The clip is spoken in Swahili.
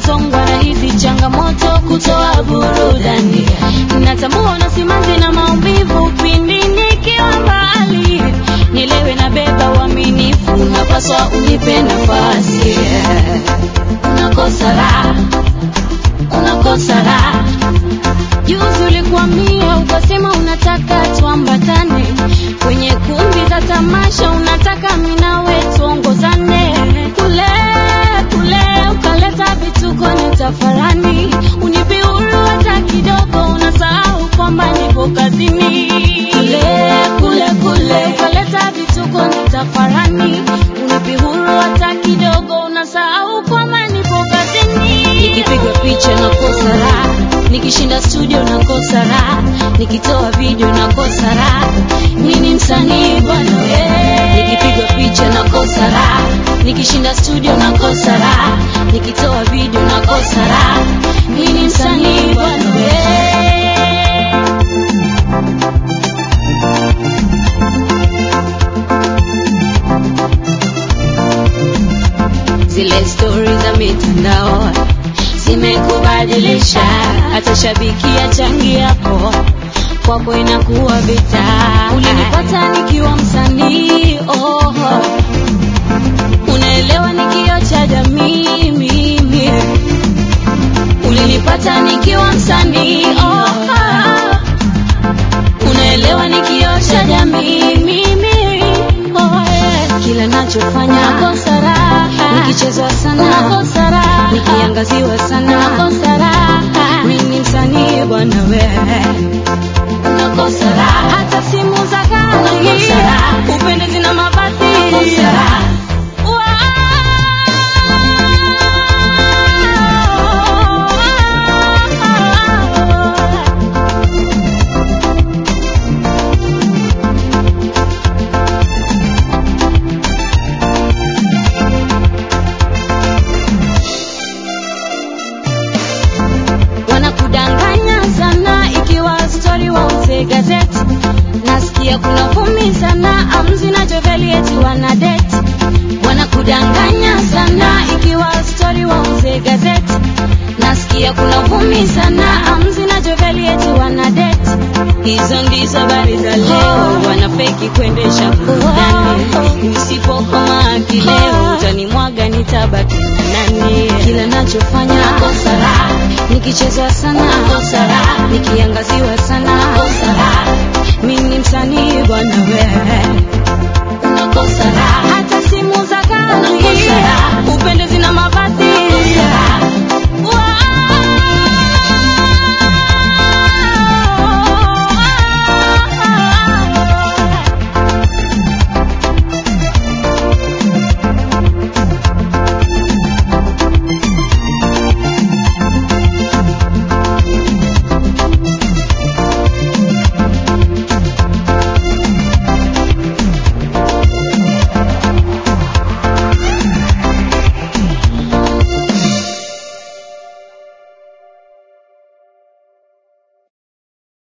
kusongwa na hizi changamoto kutoa burudani. Natambua na simanzi na maumivu pindi nikiwa mbali, nielewe na beba uaminifu, napaswa unipe nafasi. Unakosa raha, unakosa raha. Juzi ulikuambia ukasema unataka tuambatane kwenye kumbi za tamasha, unataka mimi nawe tuongozane kule kule, ukaleta vituko ni tafarani, unipe huru hata kidogo, unasahau kwamba nipo kazini. Kule kule kule, ukaleta vituko ni tafarani, unipe huru hata kidogo, unasahau kwamba nipo kazini. Nikipigwa picha nakosa raha, nikishinda studio nakosa raha, nikitoa video nakosa raha. Mimi ni msanii bwana we, nikipigwa picha nakosa raha, nikishinda studio nakosa raha, nikitoa video nakosa raha. Mimi ni msanii bwana we. zile stori za mitandao zimekubadilisha, hata shabiki ya changi yako kwako inakuwa vita. Ulinipata nikiwa msanii oh, unaelewa ni kioo cha jamii mimi. Ulinipata nikiwa msanii oh, unaelewa ni kioo cha jamii mimi oh, yeah. Kila nachofanya nakosa raha, nikichezwa sana nakosa raha, nikiangaziwa sana nakosa raha. Mimi ni msanii bwana we, nakosa raha, hata simu za kali nakosa raha, upendezi na mavazi nakosa raha. Wow. wanakudanganya sana ikiwa stori wauze gazeti nasikia kuna vumi sana amzi na joveli eti wana deti wanakudanganya sana ikiwa stori wauze gazeti nasikia kuna vumi sana amzi na joveli eti wana deti hizo ndizo habari za leo wanafeki kuendesha burudani usipokoma kileo utanimwaga nitabaki na nani kila nachofanya nakosa raha nikicheza sana nakosa raha nikiangalia